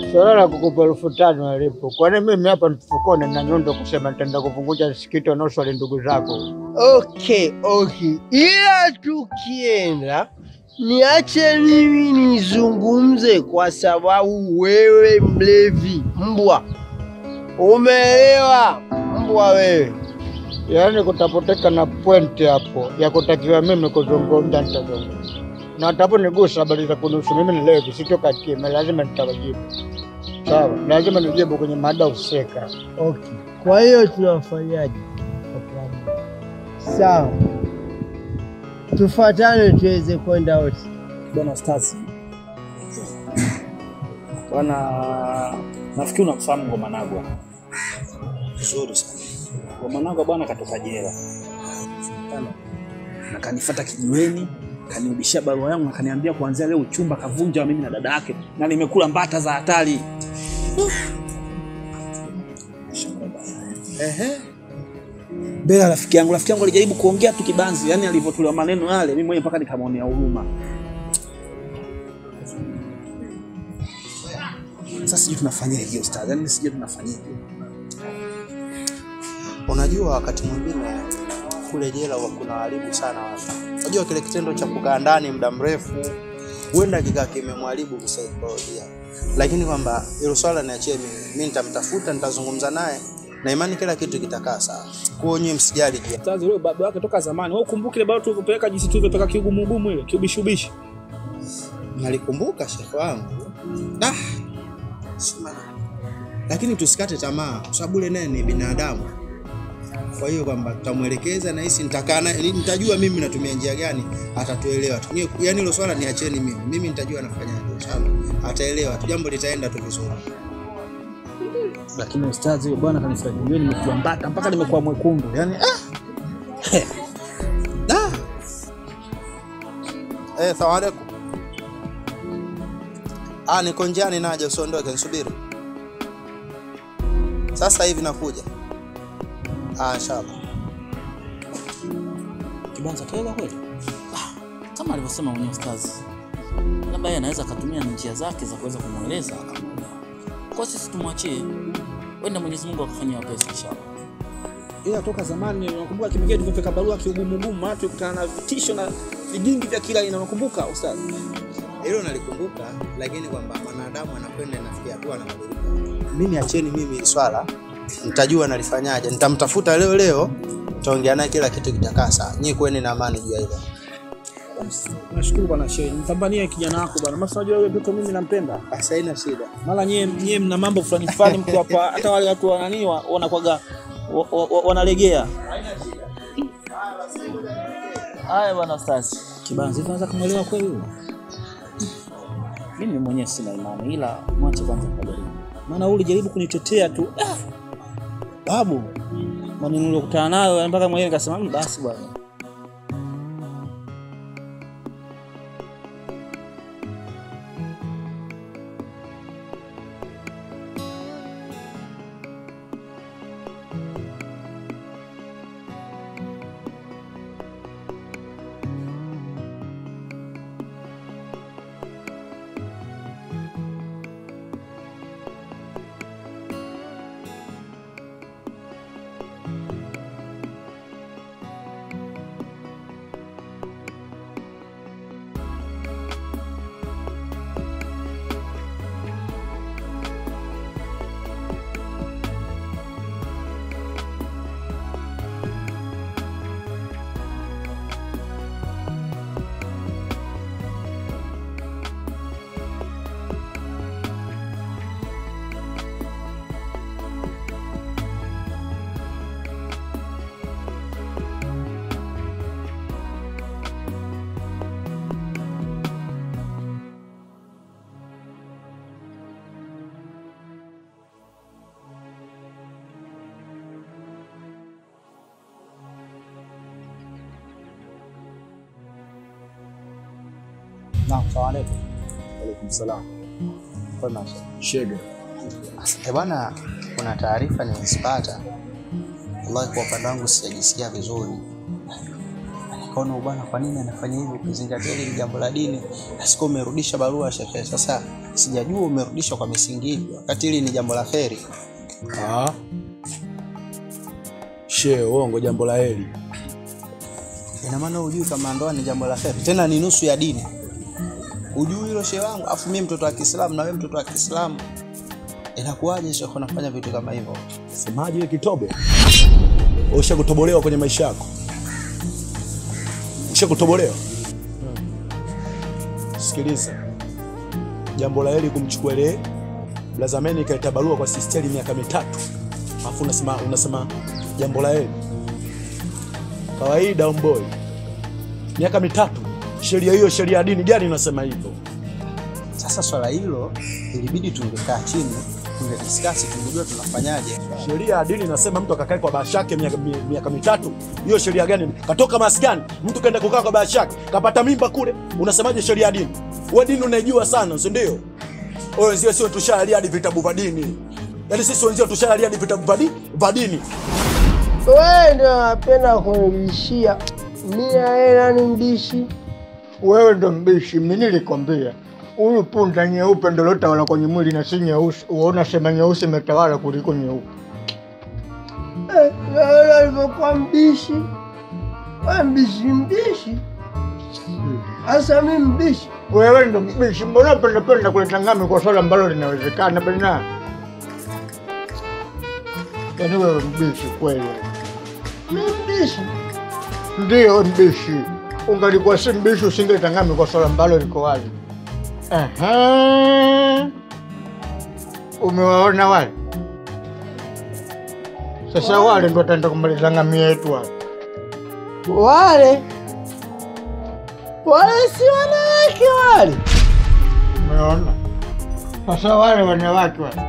Swala la kukupa elfu tano alipo, kwani mimi hapa mfukoni na nyundo kusema nitaenda kuvunja msikiti wanaoswali ndugu zako. Okay, okay, ila tukienda niache mimi nizungumze, kwa sababu wewe mlevi mbwa, umeelewa mbwa wewe? Yaani kutapoteka na pointi hapo ya kutakiwa mimi kuzungumza, nitazungumza na ataponigusa habari za kunusu mimi ni levi, sitoka kimya, lazima nitawajibu. Sawa, lazima nijibu kwenye mada husika. Okay, kwa hiyo tunafanyaje? Sawa, tufuatane tuweze kwenda wote. Bwana Stasi, bwana, nafikiri unamfahamu Ngomanagwa vizuri sana. Ngomanagwa bwana katoka jela na kanifuata kijiweni, kanirudishia barua yangu na kaniambia kuanzia leo uchumba kavunja mimi na dada yake, na nimekula mbata za hatari. Ehe. Bela rafiki yangu, rafiki yangu alijaribu kuongea tu kibanzi, yani alivyotolewa maneno yale, mimi mwenyewe mpaka nikamwonea huruma. Sasa sijui tunafanyaje hiyo ustadhi, yani sijui tunafanyaje. Unajua, wakati mwingine kule jela huwa kuna haribu sana watu. Unajua kile kitendo cha kukaa ndani muda mrefu huenda kikaa kimemharibu kisaikolojia, lakini kwamba hilo swala niachie mimi, mimi nitamtafuta, nitazungumza naye na imani kila kitu kitakaa sawa. Kwa hiyo nyinyi msijali juu ya- Ustadhi, wewe baba yake toka zamani, wewe ukumbuke ile barua tulivyopeleka jinsi tulivyopeleka kiugumugumu ile kiubishubishi. nalikumbuka shekhe wangu ah, sima. Lakini tusikate tamaa, kwa sababu yule naye ni binadamu. Kwa hiyo kwamba tutamwelekeza na hisi nitakaa naye, nitajua mimi natumia njia gani, atatuelewa tu. Ni- Yaani hilo swala niacheni mimi, mimi nitajua nafanyaje, sawa? Ataelewa tu, jambo litaenda tu vizuri. Lakini ustadhi, huyo bwana kanifanya mimi nimekuwa mbata mpaka nimekuwa mwekundu. Yaani ah, Da. Eh, salamu alaikum. Ah, niko njiani naja, usiondoke, nisubiri. Sasa hivi nakuja. Ah, inshallah. Kibanza taweza kweli? Ah, kama alivyosema mwenyewe ustazi, labda yeye anaweza akatumia njia zake za kuweza kumweleza akamwelewa. Kwa sisi tumwachie, wenda Mwenyezi Mungu akafanyia wepesi inshallah. ila toka zamani nakumbuka kimegea tulivyopeleka barua kiugumugumu, watu kutana na vitisho na vijingi vya kila aina, nakumbuka ustadhi. Hilo nalikumbuka, lakini kwamba mwanadamu anakwenda inafikia hatua anabadilika. Mimi acheni mimi hili swala, nitajua nalifanyaje. Nitamtafuta leo leo, tutaongea naye, kila kitu kitakaa sawa. Nyie kuweni na amani juu ya hilo. Nashukuru bwana Shehe, nipambanie kijana wako bwana. Maana unajua yule mtoto mimi nampenda. Basi haina shida. Mara nyie nyie mna mambo fulani fulani mko hapa, hata wale watu wa nani wa- wanakwaga wa- wa- wa- wanalegea. Haya bwana ustazi. Kibanzi, hivi unaweza kumwelewa kweli huyo? Mimi mwenyewe sina imani ila mwache kwanza kujaribu. Maana wewe ulijaribu kunitetea tu. Ah! Babu, maneno niliyokutana nayo mpaka mwenyewe nikasema "Mm, basi bwana. Naam, salamu alaikum. Alaikum salam. Kwema. Shege. Eh bwana, kuna taarifa nimezipata. Wallahi kwa upande wangu sijajisikia vizuri. Nikaona bwana, kwa nini anafanya hivyo ukizingatia hili ni jambo la dini? Na siku umerudisha barua shekhe. Sasa sijajua umerudishwa kwa misingi ipi, wakati hili ni jambo la heri. Ah. She, uongo jambo la heri. Ina maana hujui kama ndoa ni jambo la heri, tena ni nusu ya dini. Hujui hilo shehe wangu, afu mimi mtoto wa Kiislamu na wewe mtoto wa Kiislamu, inakuwaje shehe unafanya vitu kama hivyo? Semaje ile kitobe? Usha kutobolewa kwenye maisha yako. Usha kutobolewa. Sikiliza. Jambo la heri kumchukua ile Blazameni ikaita barua kwa sisteri miaka mitatu. Alafu unasema unasema jambo la heri. Kawaida omboi. Miaka mitatu. Sheria hiyo sheria ya dini gani inasema hivyo? Sasa swala hilo ilibidi tungekaa chini tungediskasi, tungejua tunafanyaje. Sheria ya dini inasema mtu akakae kwa bashake miaka, mi- miaka mitatu. Hiyo sheria gani? Katoka maskani, mtu kaenda kukaa kwa bashake, kapata mimba kule. Unasemaje sheria ya dini? Wewe dini unaijua sana, si ndio? Wewe wenzio sio tushalalia hadi vitabu vya dini. Yaani sisi wenzio tushalalia hadi vitabu vya di- vya dini. Wewe ndio unapenda kunibishia. Mimi na yeye nani mbishi? Wewe ndo mbishi, mimi nilikwambia huyu punda nyeupe ndo lotawala kwenye mwili na si nyeusi. Uona sema nyeusi imetawala kuliko nyeupe. Eh, Wewe alivyokuwa mbishi. Wewe mbishi mbishi. Asa mimi mbishi. Wewe ndo mbishi, mbona penda penda kuleta ngami kwa swala ambalo linawezekana bena? Yaani wewe mbishi kweli. Mimi mbishi. Ndiyo mbishi, ungalikuwa si mbishi usingeleta ngami kwa swala ambalo liko wazi. Aha. Umewaona wale? Sasa wale ndo wataenda kumaliza ngami yetu wale. Wale wale si wanawake wale. Umeona? Sasa wale wanawake wale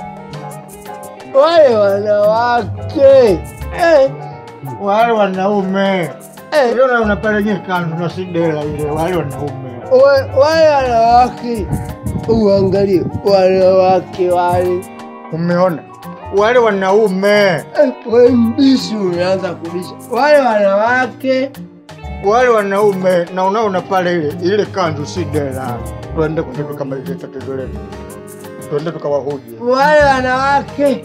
Wale wanawake. Eh, wale wanaume eh. Unaona unapale nye kanzu na sidela ile, wale wanaume Wa- wale wanawake uangalie wanawake wale umeona, wale wanaume Eh, we mbishi unaanza kubisha wale wanawake wale wanaume, na unaona pale ile ile kanzu sidela. Tuende kwenye tukamalize tatizo letu, tuende tukawahoji. wale wanawake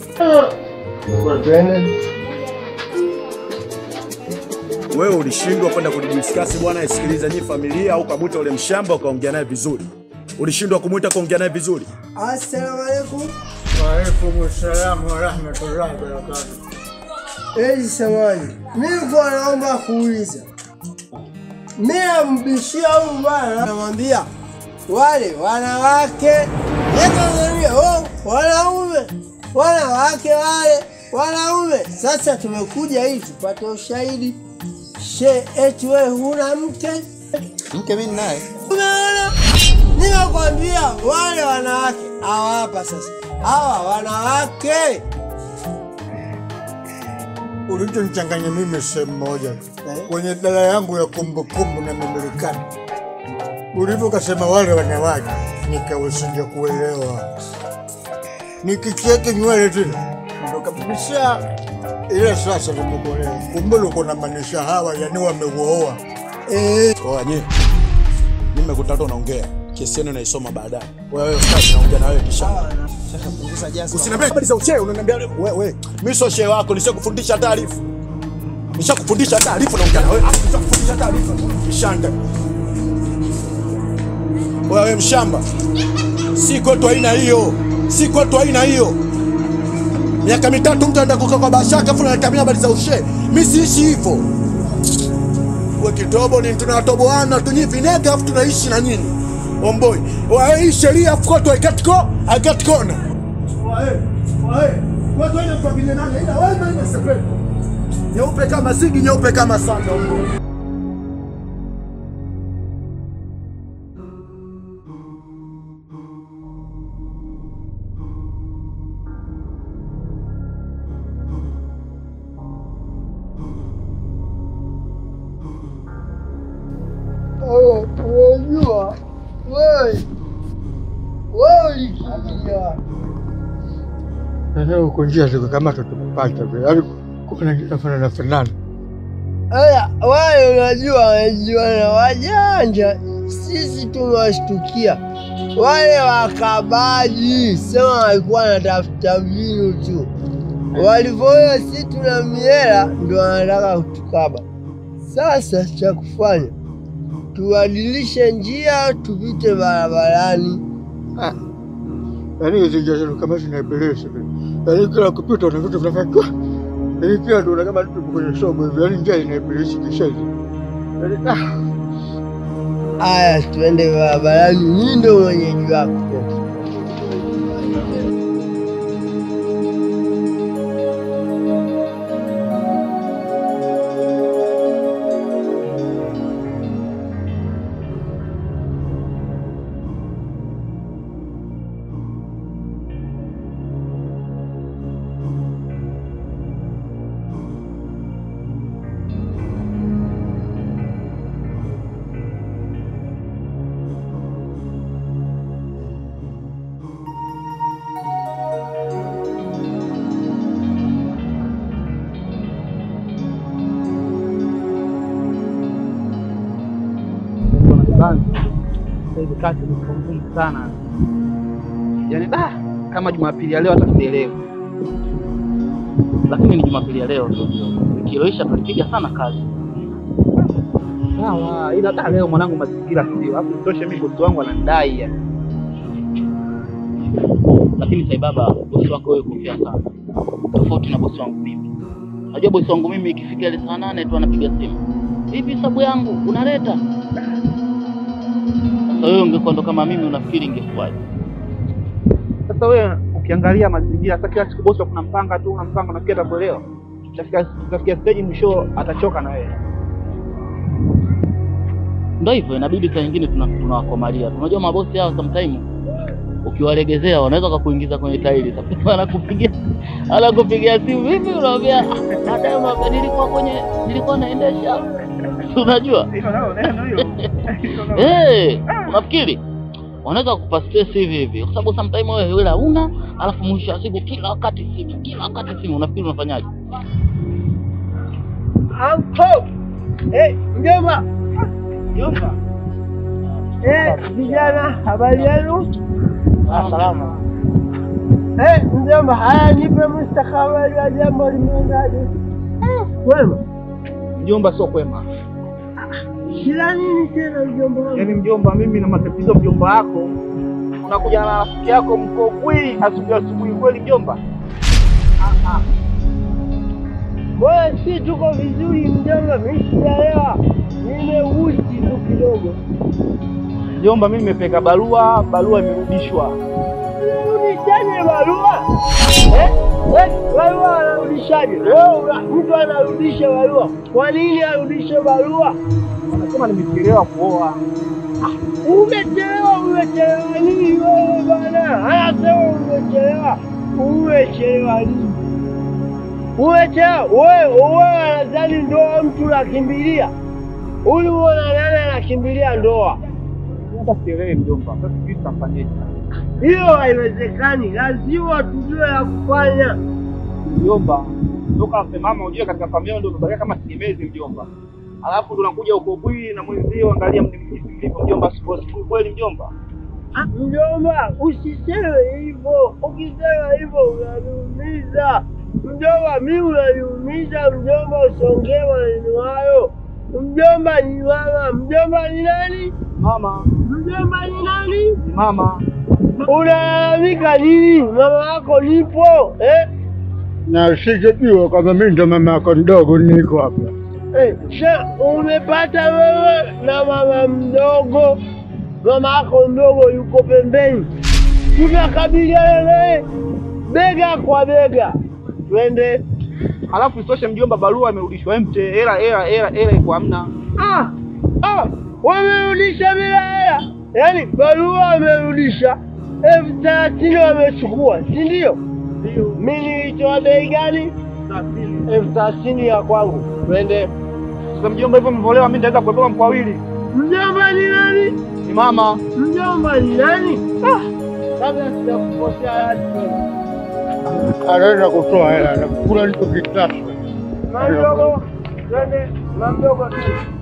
Wewe ulishindwa kwenda kudiskasi bwana, isikiliza nyi familia au kamwita ule mshamba ukaongea naye vizuri. Ulishindwa kumwita kuongea naye vizuri. assalamu alaikum Waalaikum salamu warahmatullahi wabarakatuh. ezi samani mimi kwa naomba kuuliza mimi nambishia huyu bwana namwambia wale wanawake yetanzania oh, wanaume wanawake wale wanaume sasa tumekuja ili tupate ushahidi she eti wewe huna mke Mke mimi naye umeona nimekwambia wale wanawake hawa hapa sasa hawa wanawake Ulichonichanganya mimi sehemu moja tu. kwenye dala yangu ya kumbukumbu na memory ulivyo kasema wale wanawake, nikawesinja kuelewa, nikicheke nywele tena ndo kabisa ile sasa nimekuelewa, kumbe uko na maanisha hawa yani wameuoa. eh, Oa nye. Mimi nimekutata unaongea. Kesi yenu naisoma baadaye. Wewe sasa naongea na wewe kisha. Shaka punguza jazi. Usiniambie habari za uchewe unaniambia wewe wewe. Mimi sio shehe wako, nishakufundisha taarifa. Nishakufundisha taarifa naongea na wewe. Afu nishakufundisha taarifa. Kishanda. Wewe mshamba. Si kwetu aina hiyo. Si kwetu aina hiyo. Miaka mitatu mtu anaenda kukaa kwa bashaka afu ananiambia habari za ushehe. Mimi siishi hivyo. We kitobo ni tunatoboana tunyi vinega afu tunaishi na nyinyi. Omboi. Wewe hii sheria afu kwetu haikatiko haikatikona. Nyeupe kama sigi, nyeupe kama sanda. oh, unajua wewe wewe ulikimbia Sasa uko njia zikukamata tukupata vile, yaani kuna kinafanana fanana Aya, wale unajua wanajua na wajanja, sisi tumewashtukia. wale wakabaji sema walikuwa wanatafuta vinu tu, walivyoona si tuna miela ndo wanataka kutukaba. Sasa cha kufanya tubadilishe njia, tupite barabarani. Yaani hizi njia zenu kama zinaibilisi vile. Yaani kila kupita una vitu vinafanya yaani pia tunaona kama tupo kwenye somo hivi. Yaani njia inaibilisi kisha hizi. Yaani ah. Aya, tuende barabarani, mimi ndo mwenyeji wako. Sasa hivi kazi imekuwa ngumu sana, yaani da kama Jumapili ya leo hata sielewi, lakini ni Jumapili ya leo tu, ikiloisha tulipiga sana kazi. sawa, ila hata leo mwanangu mazingira sio, alafu itoshe mimi bosi wangu ananidai yani. Lakini sai baba, bosi wako wewe kofia sana, tofauti na bosi wangu mimi. Najua bosi wangu mimi ikifika ile saa nane tu anapiga simu, vipi sabu yangu unaleta? Sasa wewe ungekuwa ndo kama mimi, unafikiri ingekuwaje? Sasa wewe ukiangalia mazingira, sasa kila siku bosi kuna mpanga tu, unampanga nafikiri atakuelewa. Utafikia utafikia stage mwisho atachoka na wewe. Ndio hivyo, inabidi saa nyingine tuna- tunawakomalia. Unajua mabosi hao sometime ukiwalegezea wanaweza kukuingiza kwenye tairi. Sasa anakupigia anakupigia simu, vipi, unaambia "Ah, baadaye unaambia nilikuwa kwenye nilikuwa naendesha, Si unajua Hilo nalo neno hilo. eh, unafikiri wanaweza kukupa stress hivi hivi, kwa sababu sometime wewe hela una, alafu mwisho wa siku kila wakati simu, kila wakati simu, unafikiri unafanyaje? Anko! Eh, mjomba! Jomba. Eh, vijana, habari yenu? Salama. Eh, mjomba, haya nipe mustakabali wa jambo limeendaje? Eh, wema. Mjomba sio kwema. Kila nini tena mjomba wangu? Yaani mjomba, mimi na matatizo mjomba wako. Unakuja na rafiki yako mko kweli asubuhi asubuhi kweli mjomba? Wewe si tuko vizuri mjomba, mimi sijaelewa. Nimeusi tu kidogo. Mjomba, mimi nimepeka barua, barua imerudishwa. Unarudishaje barua? Eh? Eh, barua anarudishaje? Leo una- mtu anarudisha barua. Kwa nini arudishe barua? Wanasema nimechelewa kuoa. Umechelewa, umechelewa nini wewe bana? Anasema umechelewa, umechelewa nini? Umechelewa wewe, wewe anadhani ndoa mtu nakimbilia? Ulimuona nani anakimbilia ndoa? Hata sielewi mjomba. Sasa sijui tutafanyaje. Hiyo haiwezekani, lazima tujue ya kufanya. Mjomba, toka mama ujue katika familia ndio umebakia kama tegemezi mjomba. Alafu ndo unakuja uko bwi na mwenzio, angalia mlivyo mjomba, sipo sipo kweli mjomba. Ah, Mjomba, usiseme hivyo. Ukisema hivyo unaniumiza mjomba, mi unaniumiza mjomba, usiongee maneno hayo. Mjomba ni mama, mjomba ni nani? Mama, Mjomba ni nani? mama, Unalalamika nini? Mama wako nipo eh? Na sijajua kama mimi ndo mama yako mdogo niko hapa. Eh, sha umepata wewe na mama mdogo, mama yako mdogo yuko pembeni, tunakabiliana naye bega kwa bega, twende. alafu isitoshe mjomba, barua imerudishwa empty, hela hela hela hela iko hamna. Ah, ah, wamerudisha bila hela, yaani barua wamerudisha elfu thelathini wamechukua, si ndio? Ndio. Mi nilitoa bei gani? elfu thelathini ya kwangu, twende. Sasa mjomba, hivyo mvolewa, mimi nitaweza kuepuka mkwawili. Mjomba ni nani? Ni mama. Mjomba ni nani? Ah, kabla sijakukosea hadi Anaweza kutoa hela na kula nilichokitaka. mamdogo, twende mamdogo tu.